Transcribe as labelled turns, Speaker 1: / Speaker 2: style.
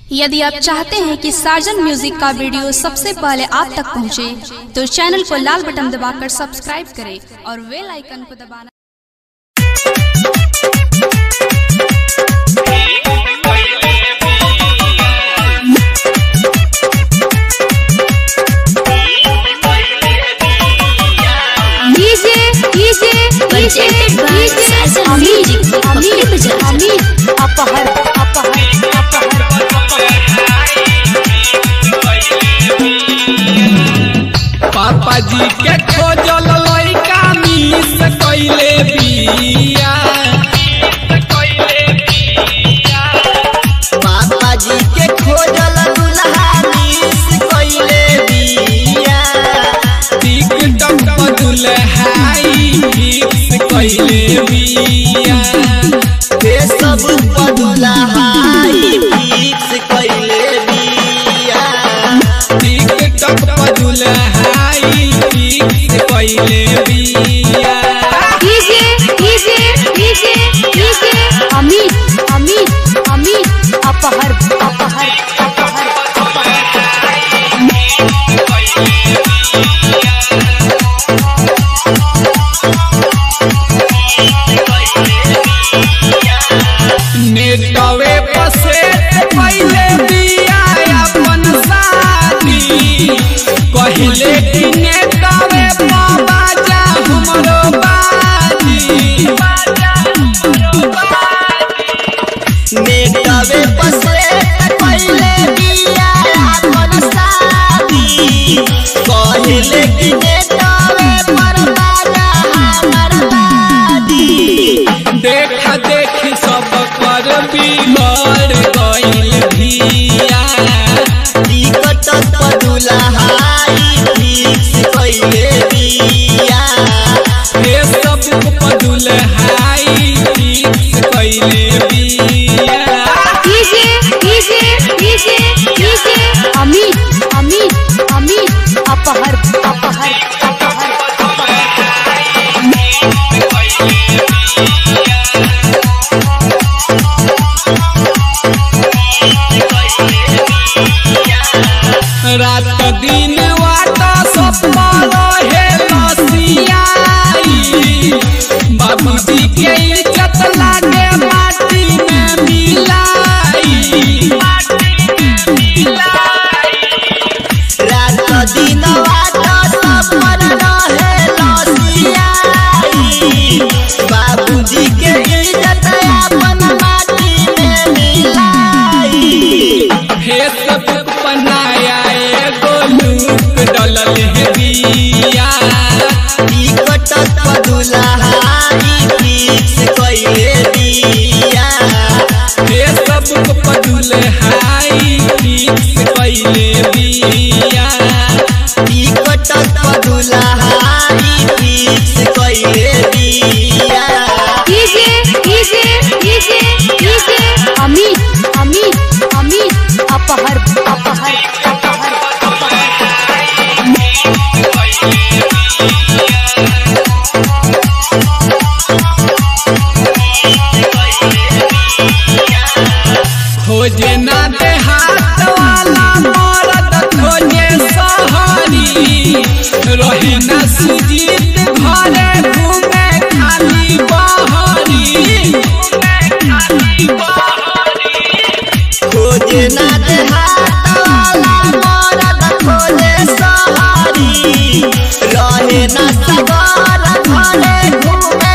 Speaker 1: यदि आप चाहते हैं कि साजन म्यूजिक का वीडियो सबसे पहले आप तक पहुंचे, तो चैनल को लाल बटन दबाकर सब्सक्राइब करें और बेल आइकन को दबाना
Speaker 2: DJ DJ DJ DJ Amit Amit Amit अपहर अपहर अपहर
Speaker 3: पापा जी के खोजल लइका मिस कइले बिया
Speaker 4: पापा जी के खोजल दुल्हा मिस कइले बिया
Speaker 3: टिकटक पर दुल्हाई फिक्स कइले बिया
Speaker 4: हे सब पर दुल्हाई फिक्स कइले बिया
Speaker 3: टिकटक पर दुल्हाई फिक्स कइले बिया
Speaker 2: DJ DJ DJ DJ Amit Amit Amit अपहर अपहर अपहर
Speaker 3: नेटवे पर से पहले बिया अपन शादी कहले कि नेटवे पर बाजा हमरो बाजी
Speaker 4: नेटवे पर से पहले बिया अपन शादी कहले कि नेटवे पर बाजा हमर बादी
Speaker 3: देख देख सब कर बिगड़ गइल भिया
Speaker 4: टिकट पर दुल्हाई फिक्स कइले बिया
Speaker 3: हे सब पदुल हाई फिक्स कइले बिया
Speaker 2: DJ DJ DJ DJ Amit Amit Amit अपहर अपहर अपहर
Speaker 3: रात दिन वाटा सपना रहे लसियाई बाबूजी के इज्जत लागे माटी में मिलाई
Speaker 4: रात दिन वाट सब पर रहे लसियाई बाबूजी के इज्जत अपन माटी में मिलाई
Speaker 3: हे सब पनाया एगो लूक डलल है बिया
Speaker 4: टिकट पर दुल्हाई फिक्स कइले बिया
Speaker 3: हे सब पदुल हाई फिक्स कइले बिया
Speaker 4: टिकट पर दुल्हाई फिक्स कइले बिया
Speaker 2: DJ DJ DJ DJ Amit Amit Amit अपहर अपहर अपहर
Speaker 3: खोजे ना देहात वाला मरद खोजे सहरी रहे ना सुजीत घरे घूमे खाली बहरी
Speaker 4: खोजे ना देहात वाला मरद खोजे सहारी रहे ना सवार घरे घूमे